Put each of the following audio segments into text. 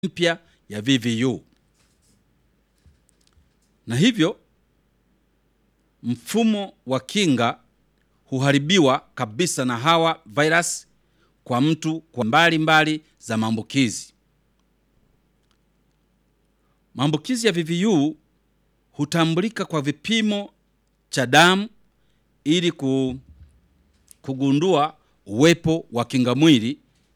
mpya ya VVU, na hivyo mfumo wa kinga huharibiwa kabisa na hawa virus kwa mtu kwa mbali mbali za maambukizi. Maambukizi ya VVU hutambulika kwa vipimo cha damu ili ku, kugundua uwepo wa kinga mwili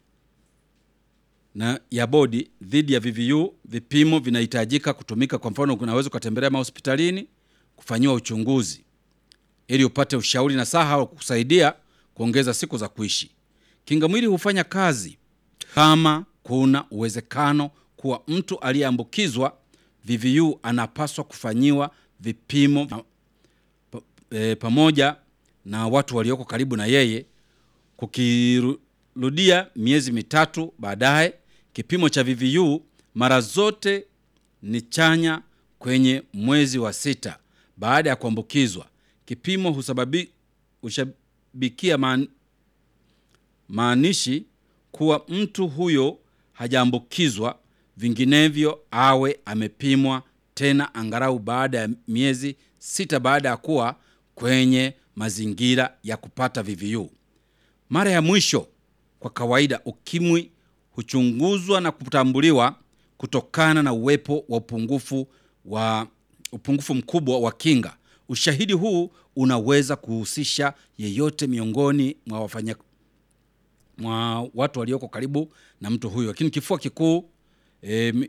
na ya bodi dhidi ya VVU. Vipimo vinahitajika kutumika. Kwa mfano, unaweza ukatembelea mahospitalini kufanyiwa uchunguzi ili upate ushauri na saha wa kukusaidia kuongeza siku za kuishi. Kinga mwili hufanya kazi kama kuna uwezekano kuwa mtu aliyeambukizwa VVU anapaswa kufanyiwa vipimo pa, e, pamoja na watu walioko karibu na yeye. Kukirudia miezi mitatu baadaye, kipimo cha VVU mara zote ni chanya kwenye mwezi wa sita baada ya kuambukizwa. Kipimo husababi hushabikia maan, maanishi kuwa mtu huyo hajaambukizwa, vinginevyo awe amepimwa tena angalau baada ya miezi sita baada ya kuwa kwenye mazingira ya kupata VVU. Mara ya mwisho kwa kawaida, ukimwi huchunguzwa na kutambuliwa kutokana na uwepo wa upungufu wa upungufu mkubwa wa kinga. Ushahidi huu unaweza kuhusisha yeyote miongoni mwa wafanya mwa watu walioko karibu na mtu huyo, lakini kifua kikuu e,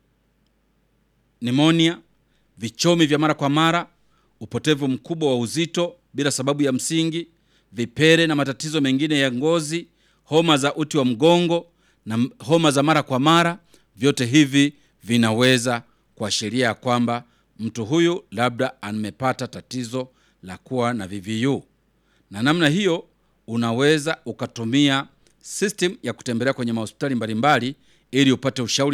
nimonia, vichomi vya mara kwa mara, upotevu mkubwa wa uzito bila sababu ya msingi, vipere na matatizo mengine ya ngozi, homa za uti wa mgongo na homa za mara kwa mara, vyote hivi vinaweza kuashiria ya kwamba mtu huyu labda amepata tatizo la kuwa na VVU. Na namna hiyo unaweza ukatumia system ya kutembelea kwenye mahospitali mbalimbali ili upate ushauri